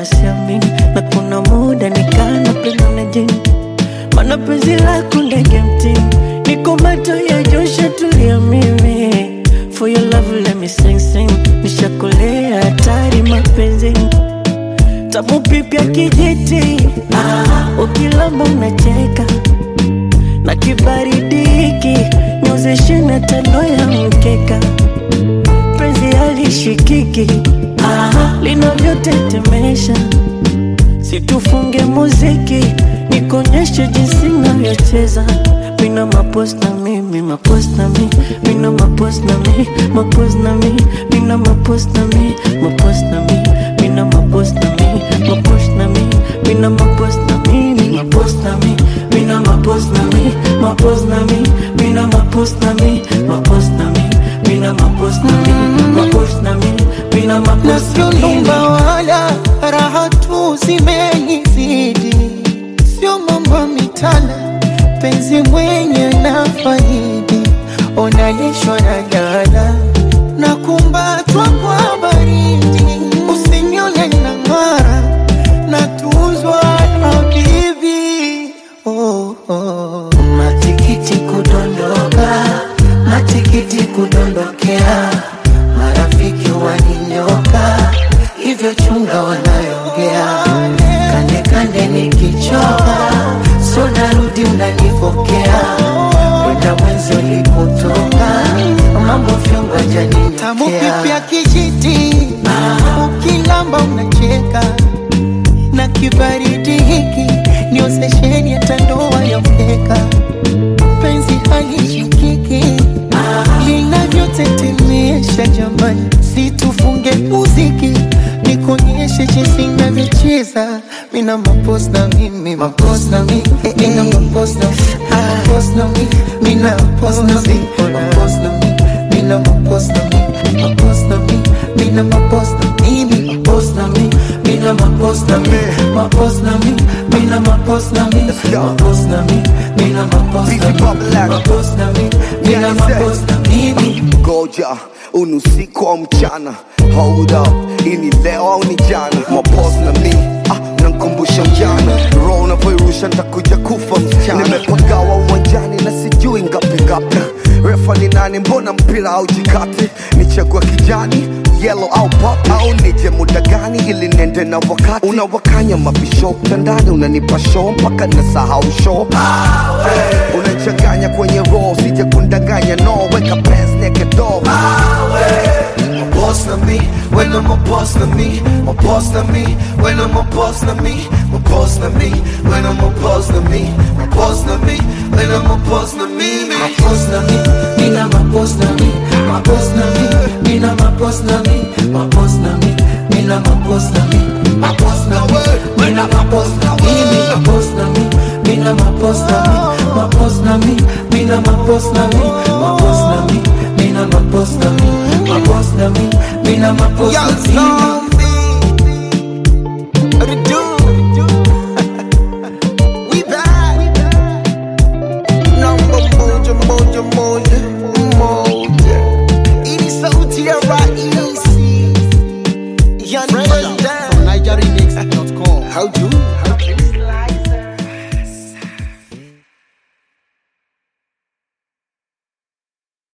siamini, na kuna muda nikana penda na jini, mana penzi lako ndege mtini, niko macho ya Joshua, tulia mimi For your love let me sing sing, nishakolea hatari mapenzini tamu pipya kijiti, ah, ukilamba unacheka na kibaridi hiki nyozeshe na tando ya mkeka, penzi halishikiki ah, linavyotetemesha, situfunge muziki nikonyeshe jinsi navyocheza mina mapos na mi mi mapos na mi mina mapos na mi mapos na mi mina mapos na mi mapos na mi mina mapos na mi mapos na mi mina mapos na mi mi mapos na mi mina mapos na mi mapos na mi mina mapos na mi mapos na mi mina mapos na mi mapos na mi mina na mapos sio na mi lumba wala raha tu zimenizidi, sio mambo mitana, penzi mwenye na faidi, onalishwa na gala na kumbatwa kwa baridi, usinione na ng'ara na tuzwa na bibi oh, oh. Matikiti kudondoka, matikiti kudondokea, marafiki waninyoka, hivyo chunga wanayongea, kande kande nikichoka, so narudi unanipokea, kwenda mwenzi ulipotoka, mambo vyongo Tamu janinyotea pipya kijiti, ukilamba unacheka na kibaridi hiki ni sesheni ya tandoa ya mkeka, penzi halishikiki linavyotetemesha jamani, situfunge muziki nikonyeshe jinsi navyocheza mina mapos na mimi mapos na mi mina mapos na mapos na mi mina mapos na mi mapos na mi mina mapos na mi mapos na mi mina mapos na mimi mapos na mi mina mapos na mi mapos na mi mina mapos na mi mapos na mi mina mapos na mi mapos na mi mina mapos na mimi Goja unusiku au mchana Hold up, ini leo au ni jana Mapos na mi, ah, nankumbusha mjana Roho unavyoirusha ntakuja kufa msichana Nimepagawa uwanjani na sijui ngapi ngapi Refa ni nani, mbona mpira au jikati Nichagua kijani, yellow au pop Au nije muda gani ili nende na wakati Unawakanya mabisho mtandani unanipa show mpaka nasahau show unachanganya kwenye roho sije kundanganya no weka pants naked door My boss na me, when I'm a boss na me, my boss na me, when I'm a boss na me, my boss na me, when I'm a boss na me, my boss na me, when I'm a boss na me, me. mapos na mi mina mapos na mi mapos na mi mina mapos na mi mapos na mi mina mapos na mi mapos na mi mina mapos na mi mapos na mi mina mapos na mi mapos na mi mina mapos na mi mapos na mi mina mapos na mi mapos na mi mina mapos Young na mi zombie, what it do? We back. Number moja moja moja moja. Ini sauti ya raisi. Young Fresh out Fresh from NigeriMix.com. How do?